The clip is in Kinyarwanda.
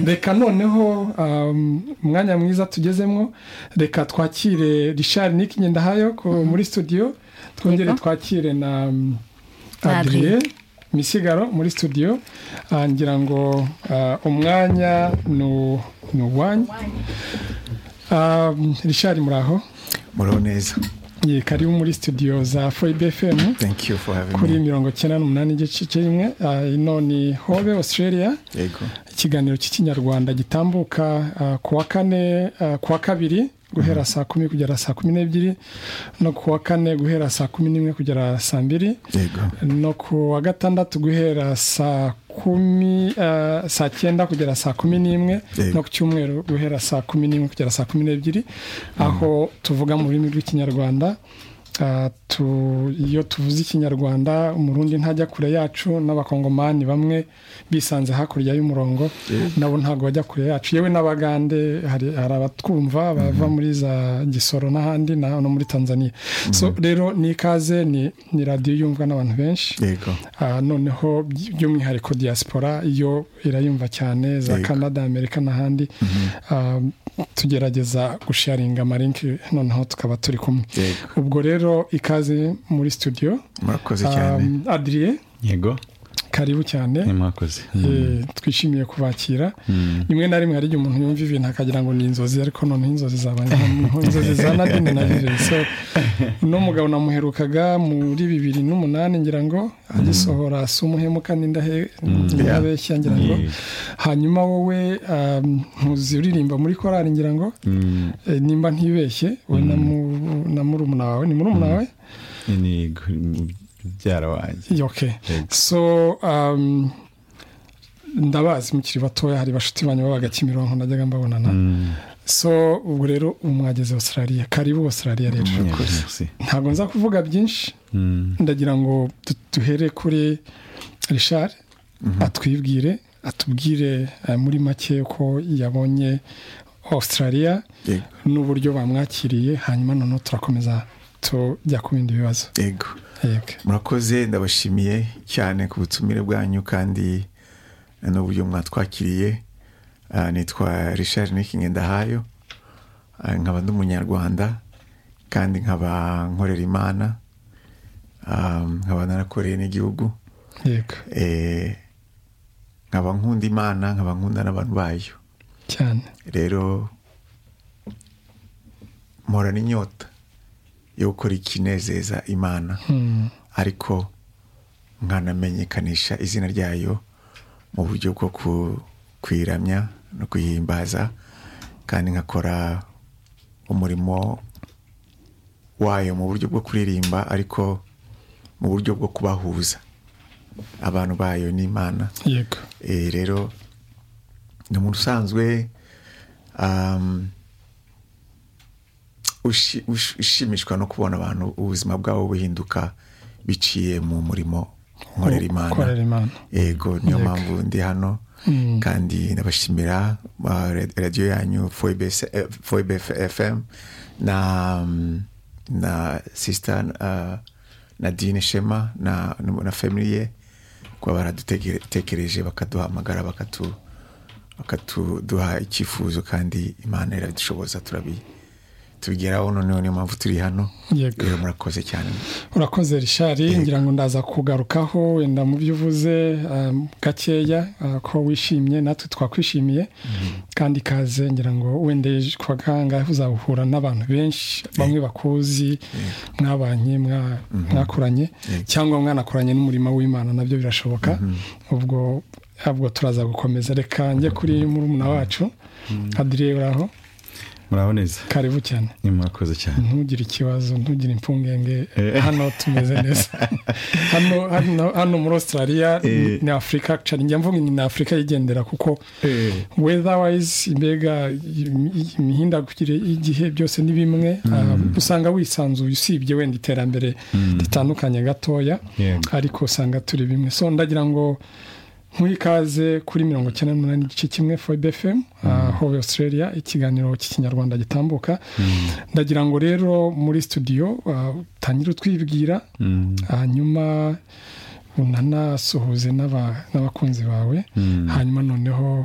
reka noneho umwanya mwiza tugezemo reka twakire rishari nick ngendahayo muri studio twongere twakire na adiriye misigaro muri studio ngira ngo umwanya ni uwanyu rishari muraho muraho neza ye karibu muri studio za foyibe efemu kuri mirongo icyenda n'umunani igice kimwe ino ni hobe australia ikiganiro cy'ikinyarwanda gitambuka ku wa kane ku wa kabiri guhera saa kumi kugera saa kumi n'ebyiri no ku wa kane guhera saa kumi n'imwe kugera saa mbiri no ku wa gatandatu guhera saa kumi saa cyenda kugera saa kumi n'imwe no ku cyumweru guhera saa kumi n'imwe kugera saa kumi n'ebyiri aho tuvuga mu rurimi rw'ikinyarwanda iyo tuvuze ikinyarwanda umurundi ntajya kure yacu n'abakongomani bamwe bisanze hakurya y'umurongo nabo ntabwo bajya kure yacu yewe n'abagande hari abatwumva bava muri za gisoro n'ahandi no muri tanzania rero ni ikaze ni radiyo yumvwa n'abantu benshi noneho by'umwihariko diaspora yo irayumva cyane za canada amerika n'ahandi tugerageza gusharinga amarinki noneho tukaba turi kumwe ubwo rero ikaze muri studio murakoze cyane adiriye yego karibu cyane murakoze twishimiye kubakira rimwe na rimwe hari igihe umuntu yumva ibintu akagira ngo ni inzozi ariko noneho inzozi zaba inzozi za nadine na virense uno mugabo namuherukaga muri bibiri n'umunani ngira ngo agisohora si umuhemuka n'indahe n'abeshya ngira ngo hanyuma wowe ntuzi uririmba muri korari ngira ngo nimba ntibeshye we na murumuna wawe ni murumuna wawe mubyara wanjye ok so ndabazi mukiri batoya hari bashuti banyu babaga kimironko najyaga mbabonana so ubu rero mwageze australia karibu australia rero ntabwo nza kuvuga byinshi ndagira ngo duhere kuri rishari atwibwire atubwire muri make ko yabonye australia n'uburyo bamwakiriye hanyuma noneho turakomeza tujya ku bindi bibazo yego murakoze ndabashimiye cyane ku butumire bwanyu kandi n'uburyo mwatwakiriye nitwa rishari nikingendahayo nkaba ndi umunyarwanda kandi nkaba nkorera imana nkaba narakoreye n'igihugu nkaba nkunda imana nkaba nkunda n'abantu bayo cyane rero mpora n'inyota yo gukora ikinezeza imana ariko nkanamenyekanisha izina ryayo mu buryo bwo kwiramya no kuyihimbaza kandi nkakora umurimo wayo mu buryo bwo kuririmba ariko mu buryo bwo kubahuza abantu bayo n'imana rero ni umuntu usanzwe ushimishwa no kubona abantu ubuzima bwabo buhinduka biciye mu murimo nkorera imana yego niyo mpamvu ndi hano kandi ndabashimira radiyo yanyu foyibe fm na na sisita na dine shema na famille kuba baradutekereje bakaduhamagara bakatuduha icyifuzo kandi imana iradushoboza turabiye tubigeraho noneho niyo mpamvu turi hano rero murakoze cyane urakoze rishari ngira ngo ndaza kugarukaho wenda mu byo uvuze gakeya ko wishimye natwe twakwishimiye kandi ikaze ngira ngo wenda kwa kangahe uzahura n'abantu benshi bamwe bakuzi mwabanye mwakuranye cyangwa mwanakoranye n'umurimo w'imana nabyo birashoboka ubwo ntabwo turaza gukomeza reka njye kuri murumuna wacu adiriye uraho muraboneza karibu cyane ni murakoze cyane ntugire ikibazo ntugire impfungenge hano tumeze neza hano muri australia ni afurika njya mvuga ni afurika yigendera kuko weatherwise mbega imihindagurikire y'igihe byose ni bimwe usanga wisanzuye usibye wenda iterambere ritandukanye gatoya ariko usanga turi bimwe so ndagira ngo nk'ikaze kuri mirongo icyenda n'umunani igice kimwe foyibe fm hobe australia ikiganiro cy'ikinyarwanda gitambuka ndagira ngo rero muri studio utangire utwibwira hanyuma unanasuhuze n'abakunzi bawe hanyuma noneho